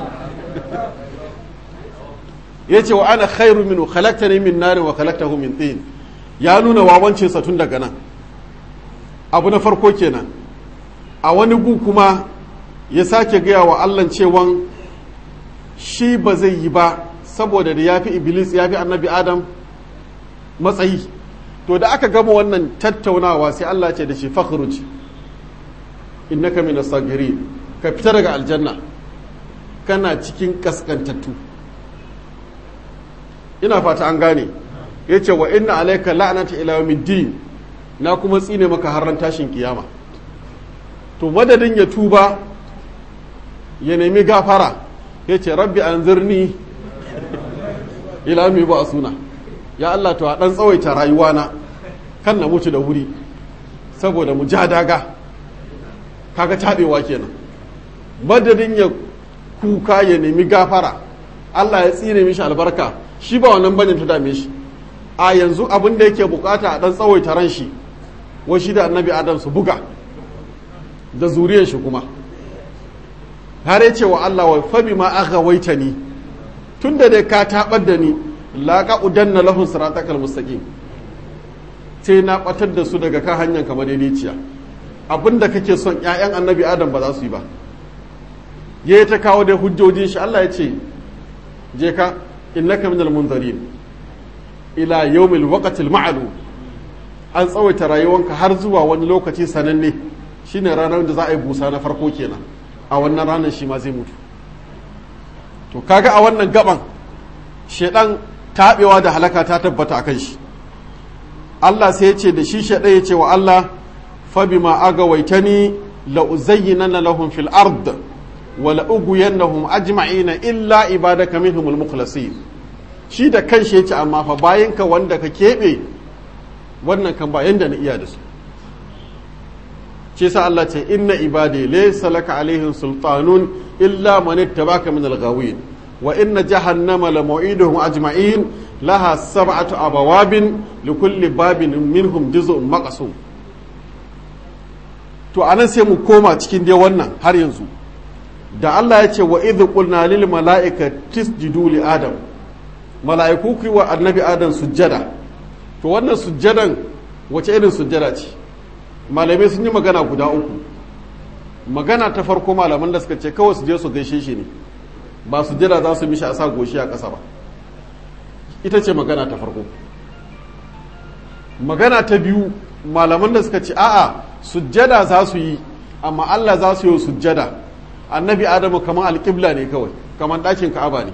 ya ce wa ana khairu minu khalaqtani min narin wa khalaqtahu min tin ya nuna wawancin sa tun daga nan abu na farko kenan a wani gu kuma ya sake gaya wa Allah cewan shi ba zai yi ba saboda da ya fi iblis ya fi annabi adam matsayi to da aka gama wannan tattaunawa sai Allah ce da shi fakhruj innaka min as-sagirin ka fita daga aljanna kana cikin kaskantattu ina fata an gane yace wa inna alayka la'nata ila yawmiddin na kuma tsine maka har tashin kiyama to madadin ya tuba ya nemi gafara yace rabbi anzirni ila mi ba suna ya Allah to a dan tsawaita rayuwana kan na mutu da wuri saboda mu ja daga kaga tabewa kenan madadin ya kuka ya nemi gafara Allah ya tsine mishi albarka shi ba wannan bane ta dame shi a yanzu abin da yake bukata a dan tsawaita ran shi wa shi da annabi adam su buga da zuriyar shi kuma har ya ce wa Allah wa fabi ma aka waita ni tun da dai ka tabar da ni laƙa udanna lahun siratakal mustaqim sai na batar da su daga kan hanyar kamar daidaiciya abinda kake son ƴaƴan annabi adam ba za su yi ba ya ta kawo dai hujjojin shi Allah ya ce je ka innaka minal munzarin ila yawmil waqtil ma'lum an tsawaita rayuwanka har zuwa wani lokaci sananne shine ranar da za a yi busa na farko kenan a wannan ranar shi ma zai mutu to kaga a wannan gaban shedan taɓewa da halaka ta tabbata akan shi Allah sai ya ce da shi shedan ya ce wa Allah fa bima agawaitani la uzayyinanna lahum fil ard wa la ugwiyannahum ajma'ina illa ibadaka minhumul mukhlasin shi da kanshi yace amma fa bayan ka wanda ka keɓe wannan kan ba yanda na iya da su ce sa Allah ce inna ibadi laysa laka alaihim sultanun illa man ittabaka min al-ghawin wa inna jahannama la maw'iduhum ajma'in laha sab'atu abawabin likulli babin minhum juz'un maqsum to anan sai mu koma cikin dai wannan har yanzu da Allah ya ce wa idh qulna lil mala'ikati tisjudu li adam mala'iku ku wa annabi adam sujjada to wannan sujjadan wace irin sujjada ce malamai sun yi magana guda uku magana ta farko malaman da suka ce kawai su je su gaishe shi ne ba su jira za su mishi a sa goshi a ƙasa ba ita ce magana ta farko magana ta biyu malaman da suka ce a'a sujjada za su yi amma Allah za su yi sujjada annabi adamu kamar alƙibla ne kawai kamar ɗakin ka'aba ne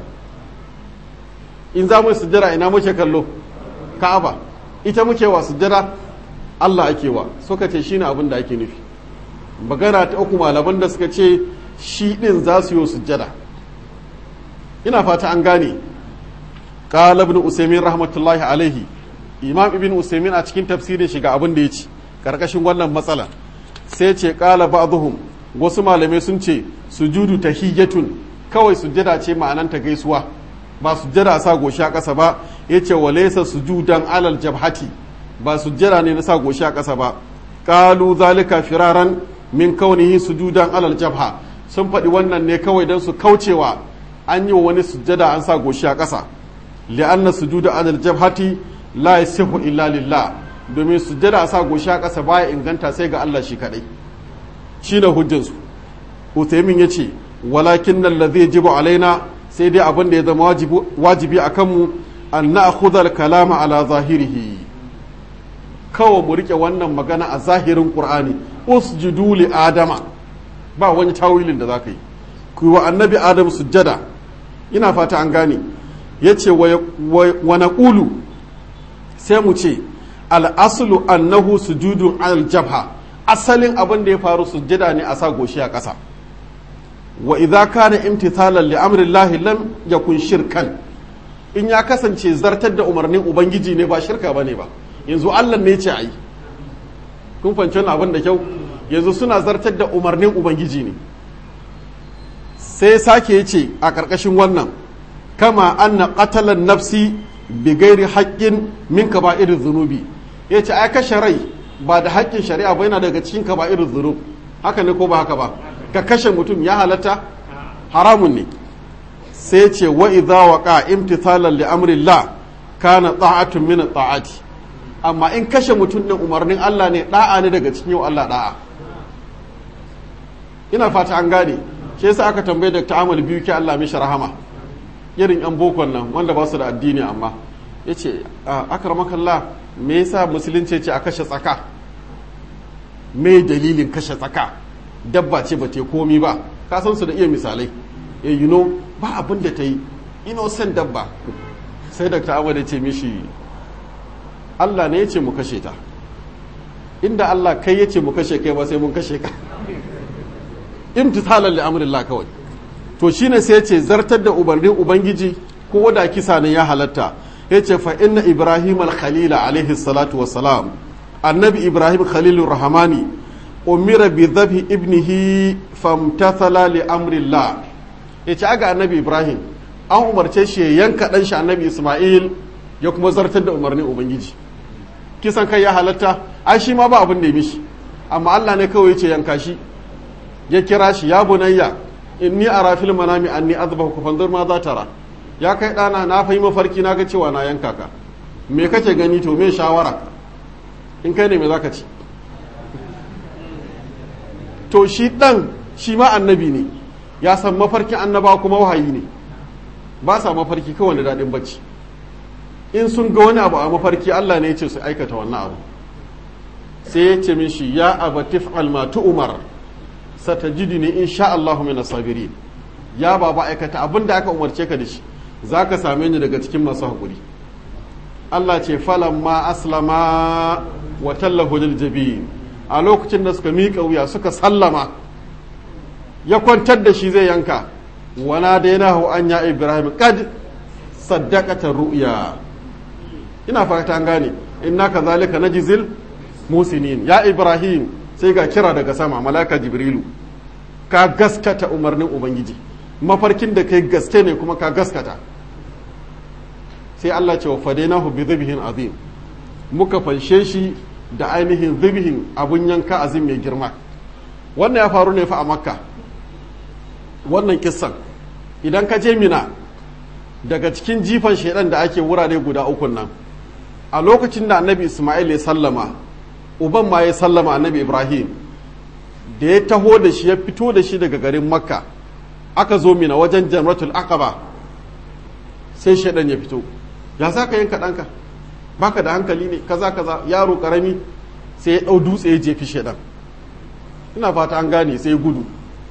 in za mu sujjada ina muke kallo ka'aba ita muke wa sujjada Allah ake wa suka ce shine abin da ake nufi magana ta uku malaman da suka ce shi din za su yi sujjada ina fata an gane qala ibn usaymin rahmatullahi alaihi imam ibn usaymin a cikin tafsirin shi ga abin da yace karkashin wannan matsala sai ce qala ba'dhum wasu malamai sun ce sujudu tahiyyatun kawai sujjada ce ma'ananta gaisuwa ba sujjada sa goshi a ƙasa ba yace walaysa sujudan alal jabhati ba sujjada ne na sa goshi a ƙasa ba qalu zalika firaran min kaunihi sujudan alal jabha sun faɗi wannan ne kawai don su kaucewa an yi wa wani sujjada an sa goshi a ƙasa li'anna sujuda alal jabhati la yasihu illa lillah domin sujjada a sa goshi a ƙasa baya inganta sai ga Allah shi kadai shine hujjar su Uthaymin yace walakin alladhi yajibu alaina sai dai abin da ya zama wajibi a kanmu an na'khudha al-kalama ala zahirihi kawai mu rike wannan magana a zahirin qur'ani usjudu li adama ba wani tawilin da zaka yi ku wa annabi adam sujjada ina fata an gane yace wa naqulu sai mu ce al aslu annahu sujudun al jabha asalin abin da ya faru sujjada ne a sa goshi a ƙasa wa idza kana imtithalan li amri llahi lam yakun shirkan in ya kasance zartar da umarnin ubangiji ne ba shirka bane ba yanzu Allah ne ce ayi kun fahimci abin da kyau yanzu suna zartar da umarnin ubangiji ne sai sake ya ce a ƙarƙashin wannan kama anna qatalan nafsi bi gairi haƙƙin min kaba'ir zunubi ya ce ai kashe rai ba da haƙƙin shari'a ba yana daga cikin kaba'ir zunub haka ne ko ba haka ba ka kashe mutum ya halatta haramun ne sai ce wa idza waqa imtithalan li amrillah kana ta'atun min ta'ati amma in kashe mutum din umarnin Allah ne da'a ne daga cikin yau Allah da'a ina fata an gane shi yasa aka tambaye Dr. Amal biyu ke Allah mishi rahama irin yan bokon nan wanda ba su da addini amma yace akramakallah me yasa musulunci ce a kashe tsaka me dalilin kashe tsaka dabba ce ba ta komi ba ka san su da iya misalai eh you know ba abin da ta yi innocent dabba sai Dr. Amal ya ce mishi Allah ne ya ce mu kashe ta inda Allah kai ya ce mu kashe kai ba sai mun kashe ka imtithalan li amrillah kawai to shine sai ya ce zartar da umarnin ubangiji ko da kisa ne ya halatta ya ce fa inna ibrahim al-khalila alaihi salatu wassalam annabi ibrahim khalilur rahmani umira bi dhabhi ibnihi famtathala li amrillah ya ce aga annabi ibrahim an umarce shi ya yanka dan shi annabi isma'il ya kuma zartar da umarnin ubangiji kisan kai ya halatta ai shi ma ba abin da ya mishi amma Allah ne kawai ce yanka shi ya kira shi ya bunayya inni ara fil manami anni azbahu fanzur ma za tara ya kai dana na fahimci mafarki na ga cewa na yanka ka me kake gani to me shawara in kai ne me zaka ci to shi dan shi ma annabi ne ya san mafarkin annaba kuma wahayi ne ba sa mafarki kawai da daɗin bacci in sun ga wani abu a mafarki Allah ne ya ce su aikata wannan abu sai ya ce mishi ya abatif almatu umar satajidini in sha Allahu min sabirin ya baba aikata abin da aka umarce ka da shi za ka same ni daga cikin masu haƙuri Allah ce falan ma aslama wa tallahu lil jabin a lokacin da suka miƙa wuya suka sallama ya kwantar da shi zai yanka wana dainahu an ya ibrahim kad saddaqata ru'ya ina fata an gane inna kazalika najzil musinin ya ibrahim sai ga kira daga sama malaka jibrilu ka gaskata umarnin ubangiji mafarkin da kai gaske ne kuma ka gaskata sai Allah ce wa fadainahu bi dhibhin azim muka fanshe shi da ainihin dhibhin abun yanka azim mai girma wannan ya faru ne fa a makka wannan kissan idan ka je mina daga cikin jifan shaidan da ake wurare guda uku nan a lokacin da annabi ismail ya sallama uban ma ya sallama annabi ibrahim da ya taho da shi ya fito da shi daga garin makka aka zo mina wajen jamratul aqaba sai shaidan ya fito ya za ka yanka ɗanka baka da hankali ne kaza kaza yaro karami sai ya ɗau dutse ya jefi shaidan ina fata an gane sai ya gudu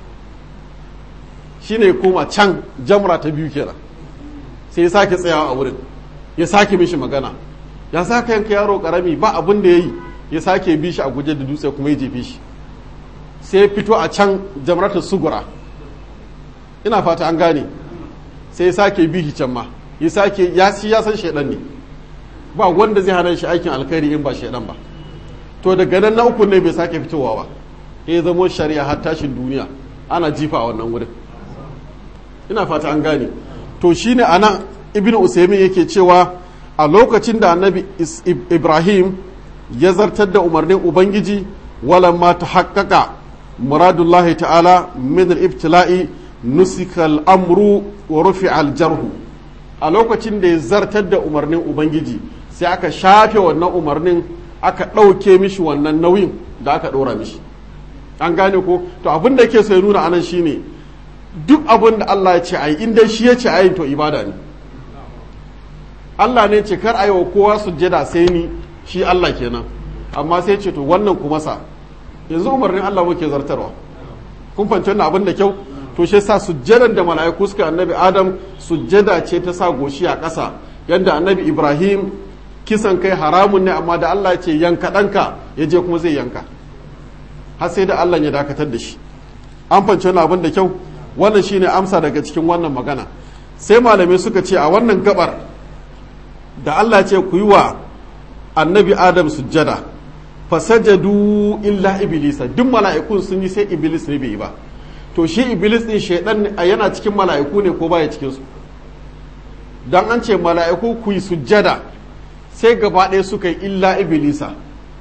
shine koma can jamra ta biyu kenan sai ya sake tsayawa a wurin ya sake mishi magana ya saka yanka yaro karami ba abin da ya yi ya sake bi shi a guje da dutse kuma ya jefe shi sai ya fito a can jamratar sugura ina fata an gane sai ya sake bi shi can ma ya sake ya shi ya san shaidan ne ba wanda zai hana shi aikin alkhairi in ba shaidan ba to daga nan na uku ne bai sake fitowa ba ya zamo shari'a har tashin duniya ana jifa a wannan wurin ina fata an gane to shine anan ibn usaimin yake cewa a lokacin da annabi ibrahim ya zartar da umarnin ubangiji walamma ta haƙaƙa muradullahi ta'ala min al-ibtila'i nusika al-amru wa rufi al-jarhu a lokacin da ya zartar da umarnin ubangiji sai aka shafe wannan umarnin aka ɗauke mishi wannan nauyin da aka ɗora mishi an gane ko to abin da ke so ya nuna anan shine duk abin da Allah ya ce a yi in dai shi ya ce a yi to ibada ne Allah ne ce kar a yi wa kowa sujjada sai ni shi Allah kenan amma sai ce to wannan kuma sa yanzu umarnin Allah muke zartarwa kun fahimci wannan abin da kyau to shi sa sujjadan da mala'iku suka annabi Adam sujjada ce ta sa goshi a ƙasa yadda annabi Ibrahim kisan kai haramun ne amma da Allah ya ce yanka ɗanka ya je kuma zai yanka har sai da Allah ya dakatar da shi an fahimci wannan abin da kyau wannan shine amsa daga cikin wannan magana sai malamai suka ce a wannan gabar da Allah ce ku yi wa annabi Adam sujjada fasajadu illa iblisa duk mala'ikun sun yi sai iblis ne bai yi ba to shi iblis din shaidan yana cikin mala'iku ne ko baya cikin su dan an ce mala'iku ku yi sujjada sai gaba ɗaya suka yi illa iblisa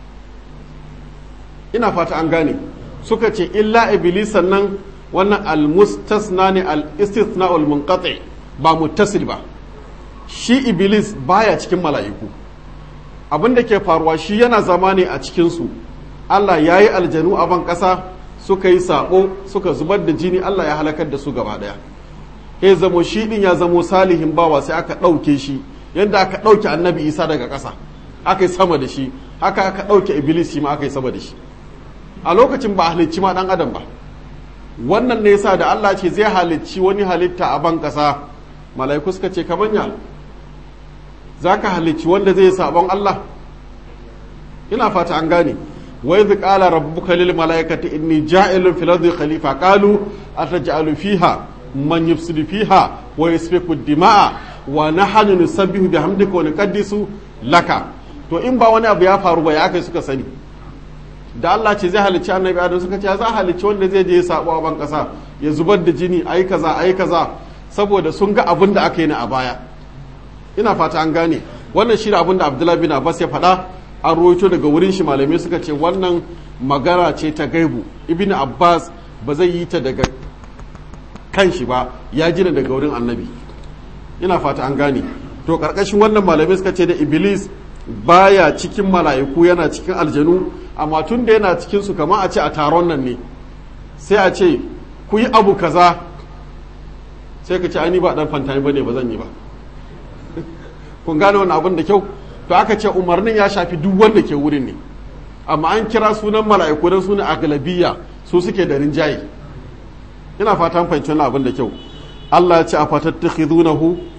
ina fata an gane suka ce illa iblisa nan wannan al-mustasna ne al-istithna al-munqati ba muttasil ba shi iblis baya cikin mala'iku abin da ke faruwa shi yana zama ne a cikinsu Allah ya yi aljanu a ban ƙasa suka yi saɓo suka zubar da jini Allah ya halakar da su gaba ɗaya ya zamo shi ɗin ya zamo salihin bawa sai aka ɗauke shi yadda aka ɗauke annabi isa daga ƙasa aka yi sama da shi haka aka ɗauke iblis shi ma aka yi sama da shi a lokacin ba a halicci ma ɗan adam ba wannan ne yasa da Allah ce zai halicci wani halitta a ban ƙasa mala'iku suka ce kabanya za ka halicci wanda zai sabon Allah ina fata an gane wai zai ƙala rabbuka lil mala'ikati inni ja'ilun fil ardi khalifa qalu ataj'alu fiha man yufsidu fiha wa yasfiku dima'a wa nahnu nusabbihu bihamdika wa nuqaddisu laka to in ba wani abu ya faru ba ya kai suka sani da Allah ce zai halicci annabi Adam suka ce za halicci wanda zai je ya sabo a ban kasa ya zubar da jini ayi kaza ayi kaza saboda sun ga abin da aka yi a baya ina fata an gane wannan shi abin da abdullahi bin abbas ya faɗa an rawaito daga wurin shi malamai suka ce wannan magana ce ta gaibu ibn abbas ba zai yi ta daga kan shi ba ya jina daga wurin annabi ina fata an gane to karkashin wannan malamai suka ce da iblis baya cikin mala'iku yana cikin aljanu amma tun da yana cikin su kamar a ce a taron nan ne sai a ce ku yi abu kaza sai ka ce ani ba dan fantani bane ba zan yi ba kun gane wani abin da kyau to aka ce umarnin ya shafi duk wanda ke wurin ne amma an kira sunan mala'iku don sunan agalabiya su suke da rinjaye ina fatan fahimci wani abin da kyau Allah ya ce a fatattakhidunahu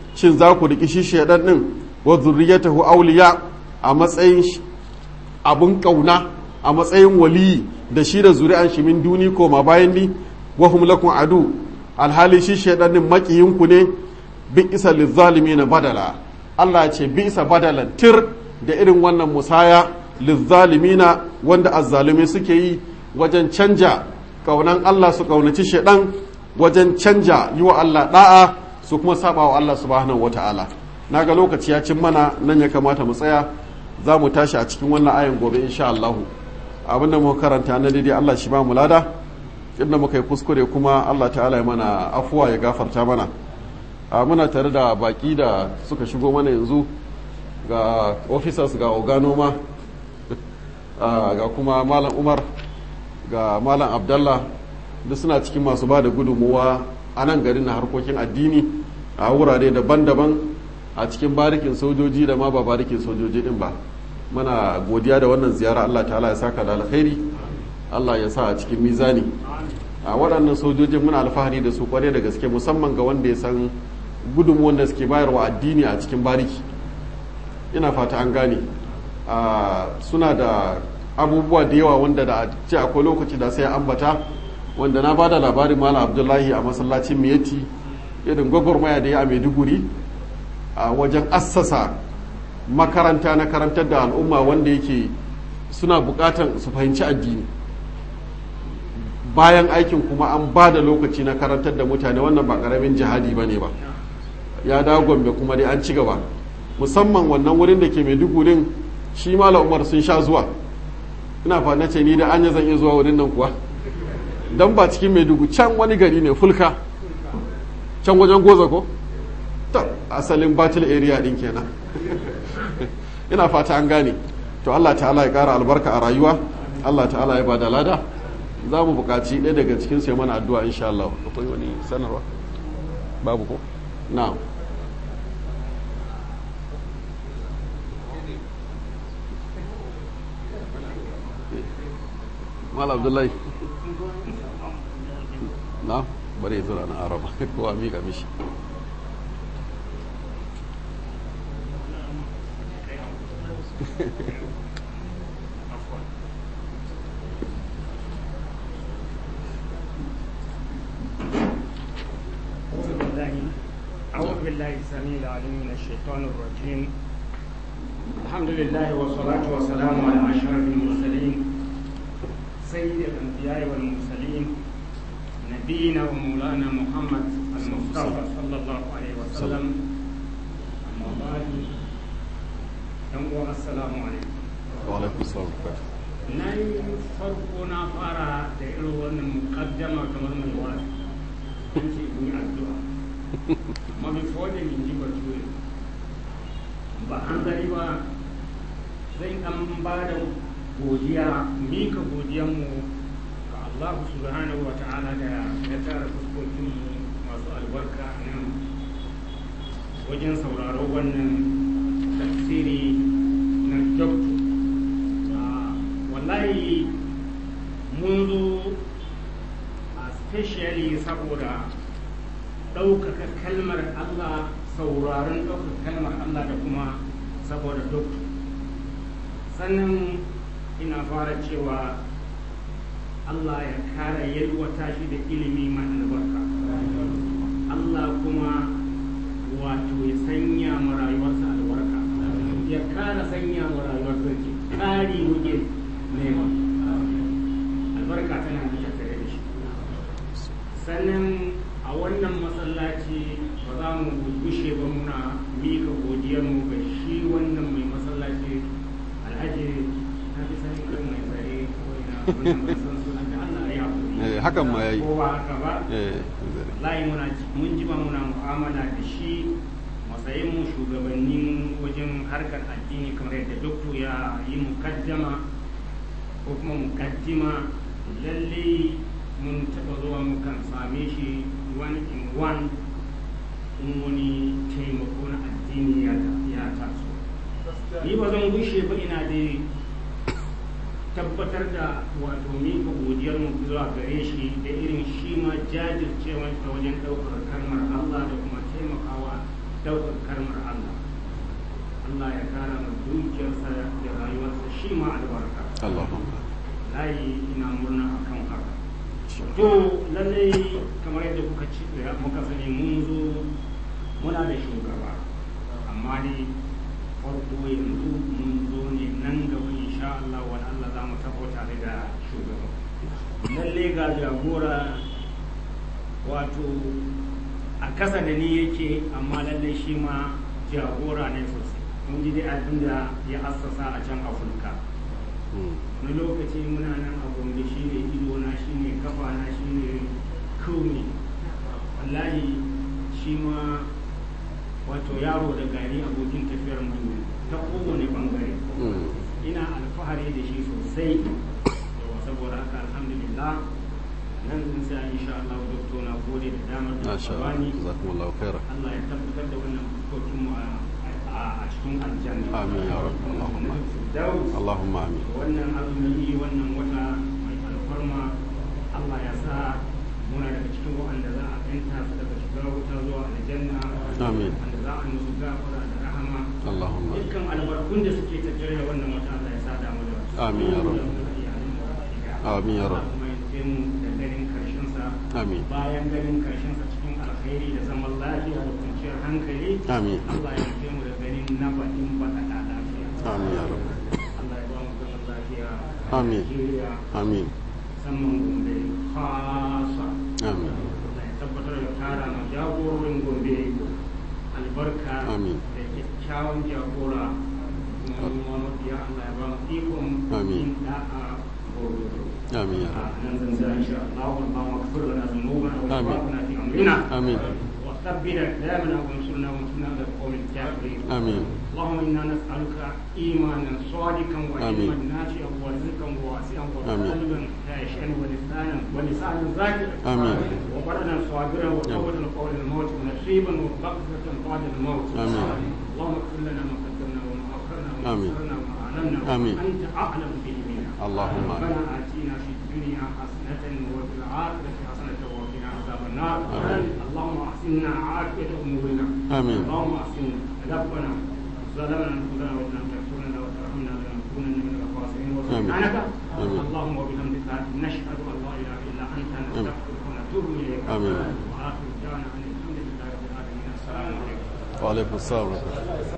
shin za ku riki shi shaidan din wa zurriyatahu awliya a matsayin abun kauna a matsayin waliyi da shi da zuri'an shi min duni ko ma bayan ni wa hum lakum adu alhali shi shaidan din makiyin ku ne bi isa na badala Allah ya ce bi isa badalan tir da irin wannan musaya lizzalimina wanda azzalumi suke yi wajen canja kaunan Allah su kaunaci shaidan wajen canja yi wa Allah da'a su kuma saba wa Allah subhanahu wata'ala na ga lokaci ya cin mana nan ya kamata mu tsaya za mu tashi a cikin wannan ayin gobe insha Allah abinda muka karanta na daidai Allah shi ba mu lada inda muka yi kuskure kuma Allah ta'ala ya mana afuwa ya gafarta mana a muna tare da baki da suka shigo mana yanzu ga officers ga oganoma ga kuma malam umar ga malam abdallah duk suna cikin masu ba da gudunmuwa a nan garin na harkokin addini a wurare daban-daban a cikin barikin sojoji da ma ba barikin sojoji din ba mana godiya da wannan ziyara allah ta'ala ya saka da alkhairi allah ya sa a cikin mizani a waɗannan sojojin muna alfahari da su kware da gaske musamman ga wanda ya san gudunmuwan da suke bayarwa addini a cikin bariki ina fata an gane suna da abubuwa da yawa wanda da ce akwai lokaci da sai ambata wanda na bada labarin malam abdullahi a masallacin miyati irin gwagwarmaya da ya a maiduguri a wajen assasa makaranta na karantar da al'umma wanda yake suna bukatan su fahimci addini bayan aikin kuma an ba da lokaci na karantar da mutane wannan ba karamin jihadi ba ne ba ya dawo gombe kuma dai an ci gaba musamman wannan wurin da ke maidugurin shi mala umar sun sha zuwa ina fa na ce ni da anya zan iya zuwa wurin nan kuwa dan ba cikin maidugu can wani gari ne fulka can wajen goza ko ta asalin battle area din kenan ina fata an gane to Allah ta'ala ya kara albarka a rayuwa Allah ta'ala ya bada lada za mu buƙaci ɗaya daga cikin sai mana addu'a insha Allah akwai wani sanarwa babu ko na'am mal abdullahi na bari ya zura na araba kowa miƙa mishi أعوذ بالله السميع العليم من الشيطان الرجيم الحمد لله والصلاة والسلام على أشرف المرسلين سيد الأنبياء والمرسلين نبينا ومولانا محمد المصطفى صلى الله عليه وسلم أما بعد يوم السلام عليكم وعلaikum salam na yi farko na fara da irin wannan mukaddama kamar mai wani an ce in yi addu'a amma before da in ji bature ba an gari ba zai dan ba da godiya mika godiyanmu ga Allah subhanahu wa ta'ala da ya tara fuskokinmu masu albarka nan wajen sauraro wannan tafsiri na doktor wallahi mun zo a specially saboda ɗaukaka kalmar Allah sauraron ɗaukaka kalmar Allah da kuma saboda doktor sannan ina fara cewa Allah ya kara yalwata shi da ilimi mai albarka Allah kuma wato ya sanya ma rayuwarsa albarka ya kara sanya ma rayuwarsa ke ƙari muke nema albarka tana da tattare da shi sannan a wannan masallaci ba za mu gushe ba muna mika godiyarmu ga shi wannan mai masallaci alhaji na fi sani kan mai tsare kawai na wannan ban san sunan da Allah ya Eh, hakan ma yayi. ko ba haka ba eh layi muna mun ji ba muna mu'amala da shi matsayin mu shugabannin wajen harkar addini kamar yadda doktor ya yi mukaddama ko kuma mukaddima lalle mun taɓa zuwa mukan same shi one in one in wani taimako na addini ya ya taso ni ba zan gushe ba ina da tabbatar da wato mika godiyar mu zuwa gare shi da irin shi ma jajircewa ta wajen ɗaukar kalmar Allah da kuma taimakawa ɗaukar kalmar Allah Allah ya kara ma dukiyarsa da rayuwarsa shi ma albarka Allahumma layi ina murna akan haka to lallai kamar yadda kuka ci da muka sani mun zo muna da shugaba amma ne farko yanzu mun zo ne nan gaba insha Allah wa Allah za mu taho tare da shugaba lalle ga jagora wato a kasa da ni yake amma lalle shi ma jagora ne sosai mun ji dai abin da ya assasa a can afirka wani lokaci muna nan a gombe shi ne idona shi ne kafana shi ne kome wallahi shi ma wato yaro da gari abokin tafiyar mu ta kowane bangare ina alfahari da shi sosai yawa saboda haka alhamdulillah nan sun sai insha Allah doktor na gode da damar da Masha ka Allah bani jazakumullahu khairan Allah ya tabbatar da wannan fuskokin mu a a cikin aljanna Amin ya Rabbi, Allahumma. Daus Allahumma amin wannan azumi wannan wata mai alfarma Allah ya sa muna daga cikin waɗanda za a kanta su daga shiga wuta zuwa aljanna Amin. wanda za a musu gafara da rahama Allahumma dukkan albarkun da suke tattare da wannan wata Allah ya sa damu da su Amin ya Rabbi. Amin ya Rabbi. kuma ya mu da ganin karshen sa amin bayan ganin karshen sa cikin alkhairi da zaman lafiya da kwanciyar hankali Amin. Allah ya nufe mu da ganin na baɗin baɗaɗa lafiya amin ya Rabbi. Allah ya ba mu zaman lafiya a Amin. Najeriya amin musamman Gombe khasa amin Allah ya tabbatar da tara ma jagororin Gombe albarka Amin. da kyakkyawan jagora kuma mu ma mafiya Allah ya ba mu ikon Amin. yin da'a gwargwado amin ya Rabbi. nan zan tsaya insha Allah اللهم اغفر لنا ذنوبنا آمين. واسرافنا في امرنا amin وثبت اقدامنا وانصرنا وانصرنا على القوم الكافرين amin اللهم انا نسالك ايمانا صادقا وعلما آمين. نافعا ورزقا واسعا آمين. وقلبا خاشعا ولسانا ولسانا ذاكرا آمين. وبدنا صابرا وتوبة قول الموت ونصيبا ومغفرة بعد الموت آمين. اللهم اغفر لنا ما قدمنا وما اخرنا وما آمين. اسررنا وما اعلنا آمين. وانت اعلم به منا اللهم آمين. ربنا اتنا في الدنيا حسنة وفي الآخرة حسنة وقنا عذاب النار آمين. اللهم احسنا عافية امورنا آمين. اللهم احسن ربنا ظلمنا انفسنا وان لم تغفر لنا وترحمنا لنكونن من الخاسرين آمين. وسبحانك آمين. اللهم وبحمدك نشهد ان لا اله الا انت نستغفرك ونتوب اليك آمين. واخر دعوانا ان الحمد لله رب العالمين السلام عليكم wa alaikum assalam wa rahmatullahi